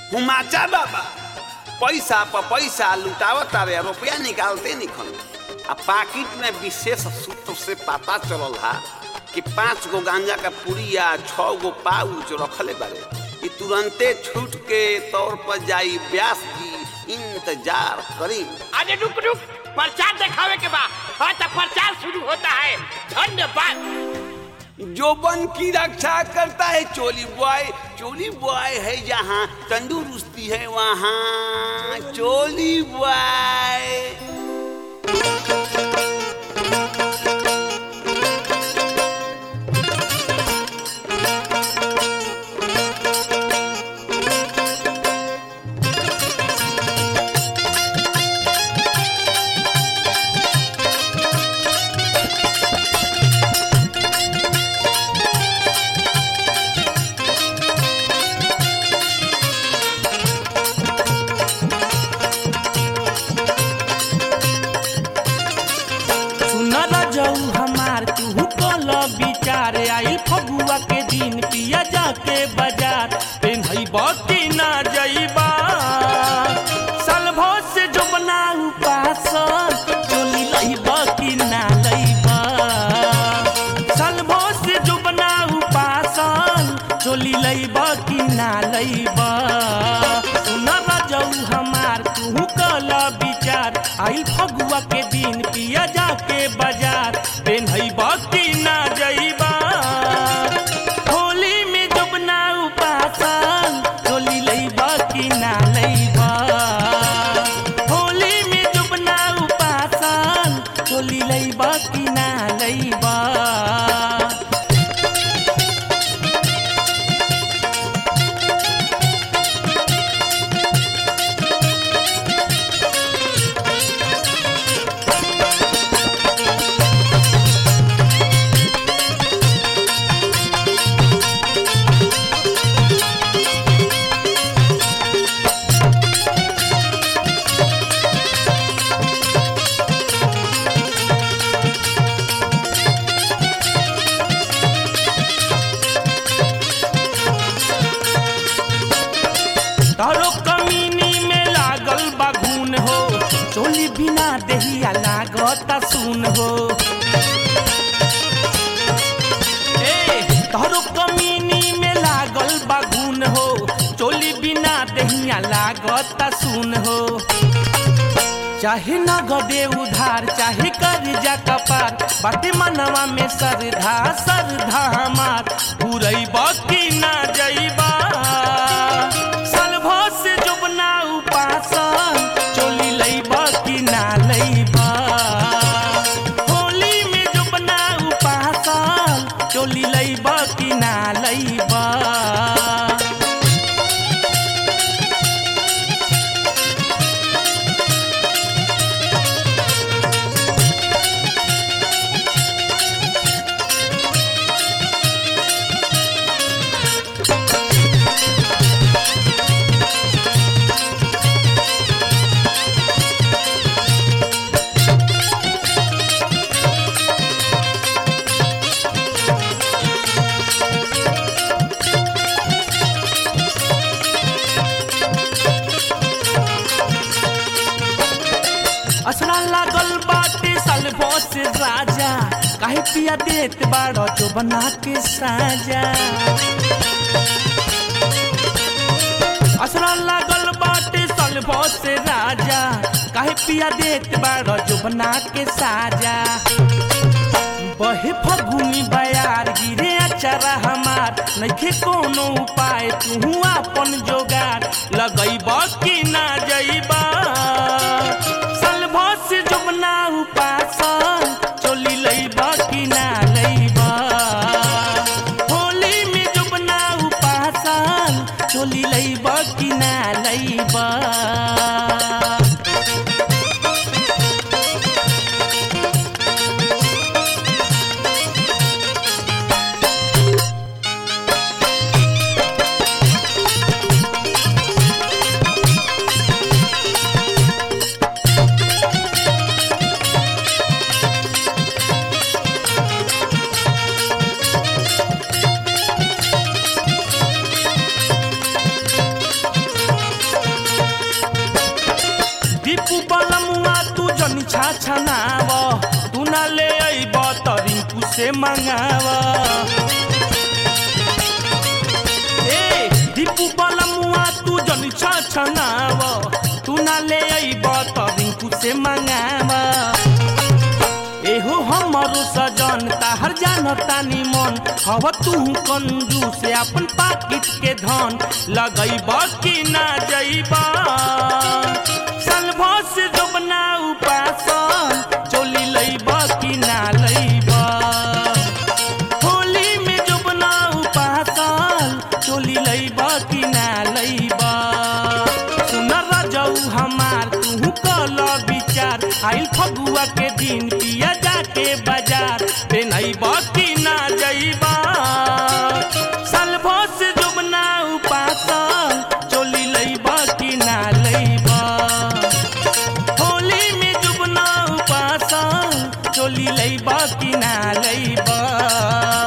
हुमाचा बाबा पैसा पर पैसा लुटावत तारे रुपया निकालते निखन आ पाकिट में विशेष सूत्र से पता चलल हा कि पांच गो गांजा का पुड़िया छह गो पाउच रखले बारे ई तुरंते छूट के तौर पर जाई ब्यास की इंतजार करी अरे रुक रुक प्रचार दिखावे के बाद हाँ तो प्रचार शुरू होता है धन्यवाद जो बन की रक्षा करता है चोली बॉय चोली बॉय है जहाँ तंदुरुस्ती है वहाँ चोली बॉय सुनल जाऊ हमार तू कल विचार आई फगुआ के दिन पिया जाके बाजार पेन्हई बकी ना जईबा सलभो से जो बनाऊ पासन चोली लईबा की ना लईबा सलभो से जो बनाऊ पासन चोली लईबा की ना लईबा सुनल जाऊ हमार तू कल विचार आई फगुआ के दिन पिया जाके बाजार पेन्हई बकी ना जईबा होली में जब ना उपासन चोली लईबा की ना लईबा होली में जब ना उपासन चोली लईबा की ना लईबा तारो कमीनी में लागल बागुन हो चोली बिना देहिया लागत सुन हो ए तारो कमीनी में लागल बागुन हो चोली बिना देहिया लागत सुन हो चाहे नगदे उधार चाहे कर्जा कपार बाटे मनवा में सरधा सरधा हमार पूरई बकी ना जईबा सलभो से जुबना उपासन चोली लईबा की ना लईबा होली में जुबना उपासन चोली लईबा की ना लईबा असरा लागल बाटे सलभो से राजा काहे पिया देत बाड़ो जो बना के साजा असरा लागल बाटे सलभो से राजा काहे पिया देत बाड़ो जो बना के साजा बहे फगुनी बयार गिरे अचरा हमार नइखे कोनो उपाय तू अपन जोगार लगैब कि ना जइबा सलभो से जुबना उपासन चोली लैब कि ना लैब होली में जुबना उपासन चोली लैब कि ना लैब छछनाव तू ना ले अइब त रिंकू से मंगाव ए दीपू बलमुआ तू जन छछनाव तू ना ले अइब त रिंकू से मंगाव एहो हमरो सजन ताहर जानता निमन हव तू कंजू से अपन पाकिट के धन लगैब कि ना जइब सलभ से जोबना उपासन चोली लैब कि ना लैब होली में जोबना उपासन चोली लैब कि ना लैब सुन रजऊ हमार तू कल विचार आइल फगुआ के दिन पिया जाके बाजार पेनैब कि ना जइबा सलभ से जुबना उपासन चोली लैब कि ना लैब होली में जुबना उपासन चोली लैब कि ना लैब